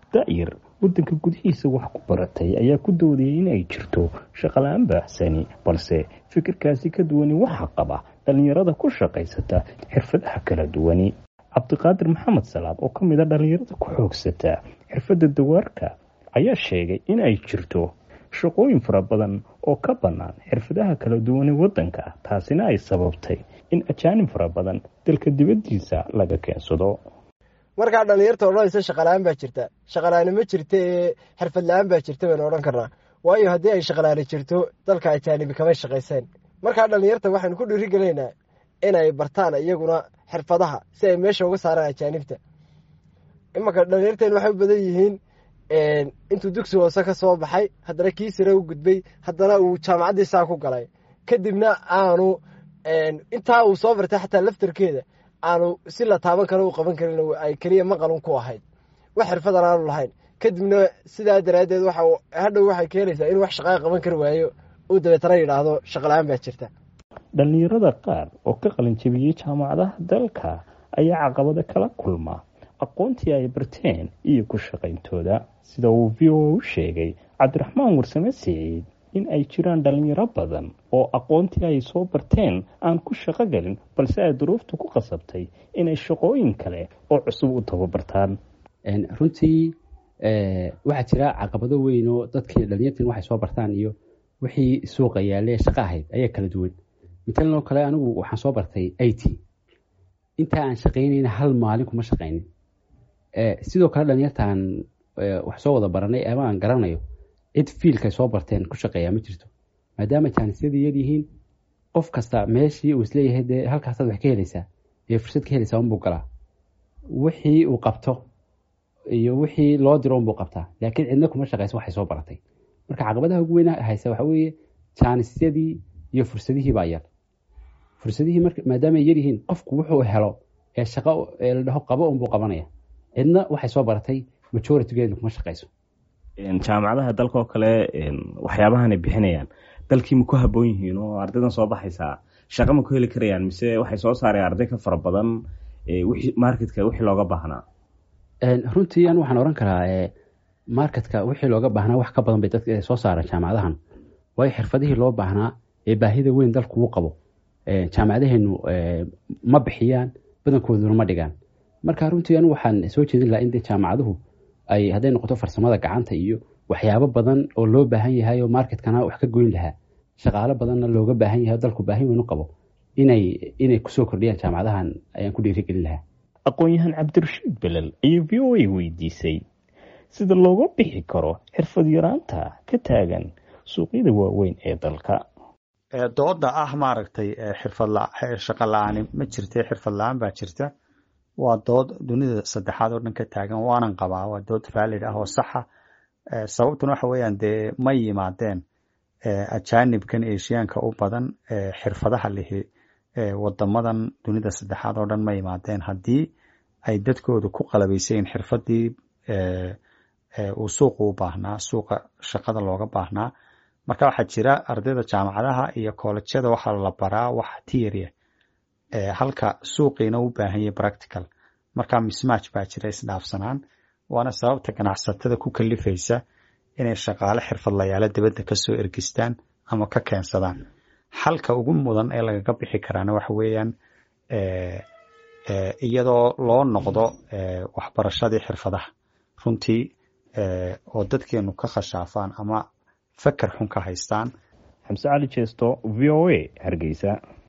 da'yar waddanka gudihiisa wax ku baratay ayaa ku doodayay in ay jirto shaqala-aan baaxsani balse fikirkaasi ka duwani waxaa qaba dhallinyarada ku shaqaysata xirfadaha kala duwani cabdiqaadir maxamed salaad oo ka mid a dhallinyarada ku xoogsata xirfadda dawaarka ayaa sheegay in ay jirto shaqooyin fara badan oo ka bannaan xirfadaha kala duwane waddanka taasina ay sababtay in ajaanib fara badan dalka dibaddiisa laga keensado markaa dhallinyarta odhanaysa shaqala-aan baa jirta shaqalaani ma jirta ee xirfad la-aan baa jirta baynu odhan karnaa waayo haddii ay shaqalaani jirto dalka ajaanibi kamay shaqayseen markaa dhallinyarta waxaynu ku dhiirigelaynaa inay bartaan iyaguna xirfadaha si ay meesha uga saaraan ajaanibta imanka dhallinyarteen waxay u badan yihiin intuu dugsi hoose ka soo baxay haddana kii sare u gudbay haddana uu jaamacaddii saa ku galay kadibna aanu intaa uu soo bartay xataa laftarkeeda aanu si la taaban karo u qaban karin ay keliya maqalun ku ahayd wax xirfadan aanu lahayn kadibna sidaa daraaddeed waxa hadhow waxay keenaysaa in wax shaqaa qaban kari waayo uu dabeetana yidhaahdo shaqala-aan baa jirta dhallinyarada qaar oo ka qalinjabiyey jaamacadaha dalka ayaa caqabado kala kulma aqoontii ay barteen iyo ku shaqayntooda sida uu v o u sheegay cabdiraxmaan warsame siciid in ay jiraan dhalinyaro badan oo aqoontii ay soo barteen aan ku shaqo gelin balse ay duruuftu ku qasabtay inay shaqooyin kale oo cusub u tababartaan runtii waxaa jira caqabado weyn oo dadkii dhalinyartiin waxay soo bartaan iyo wixii suuqa yaale shaqo ahayd ayaa kala duwan matalan oo kale anigu waxaan soo bartay i t intaa aan shaqaynayna hal maalin kuma shaqaynin sidoo kale dhalinyartaan wax soo wada baranay ama aan garanayo cid fiilkay soo barteen ku shaqeeyaa ma jirto maadaama jaanisyadii yar yihiin qof kasta meeshii uu isleeyahay dee halkaasaad wax ka helaysaa ee fursad ka helaysaa unbuu galaa wixii uu qabto iyo wixii loo diro unbuu qabtaa laakiin cidna kuma shaqeyso waxay soo baratay marka caqabadaha ugu weyn haysa waxa weeye jaanisyadii iyo fursadihii baa yar fursadihii maadaama ay yar yihiin qofku wuxuu helo ee shaqo ee la dhaho qabo unbuu qabanaya cidna waxay soo baratay majoritigeedu kuma shaqeyso jaamacadaha dalka oo kale waxyaabahan ay bixinayaan dalkii ma ku haboon yihiin oo ardaydan soo baxaysaa shaqa ma ku heli karayaan mise waxay soo saareen arday ka fara badan marketka wixii looga baahnaa runtii an waxaan oran karaa marketka wixii looga baahnaa wax ka badan bay dadka soo saareen jaamacadahan waayo xirfadihii loo baahnaa ee baahida weyn dalku u qabo jaamacadaheenu ma bixiyaan badankooduna ma dhigaan marka runtii anu waxaan soo jeedin lahaa in de jaamacaduhu ay hadday noqoto farsamada gacanta iyo waxyaabo badan oo loo baahan yahay oo marketkana wax ka goyn lahaa shaqaalo badanna looga baahan yahay oo dalku baahin weyn u qabo inay inay kusoo kordhiyaan jaamacadahan ayaan ku dhiirigelin lahaa aqoon-yahan cabdirashiid belel ayaa v o a weydiisay sida looga bixi karo xirfad yaraanta ka taagan suuqyada waaweyn ee dalka dooda ah maaragtay xirfad shaqo la-aani ma jirta xirfad la-aan baa jirta waa dood dunida saddexaad oo dhan ka taagan waanan qabaa waa dood valid ah oo saxa sababtuna waxa weeyaan dee ma yimaadeen ajaanibkan eshiyaanka u badan xirfadaha lihi wadamadan dunida saddexaad oo dhan ma yimaadeen haddii ay dadkooda ku qalabaysayin xirfadii uu suuqa u baahnaa suuqa shaqada looga baahnaa marka waxaa jira ardayda jaamacadaha iyo koolejyada waxaa la baraa wax tiria halka suuqiina u baahan yahay practical marka mismatch baa jira isdhaafsanaan waana sababta ganacsatada ku kalifaysa inay shaqaale xirfadlayaalo dibadda kasoo ergistaan ama ka keensadaan xalka ugu mudan ee lagaga bixi karaana waxa weeyaan iyadoo loo noqdo waxbarashadii xirfadaha runtii oo dadkeenu ka khashaafaan ama fakar xun ka haystaan xamse cali jeesto v o a hargeysa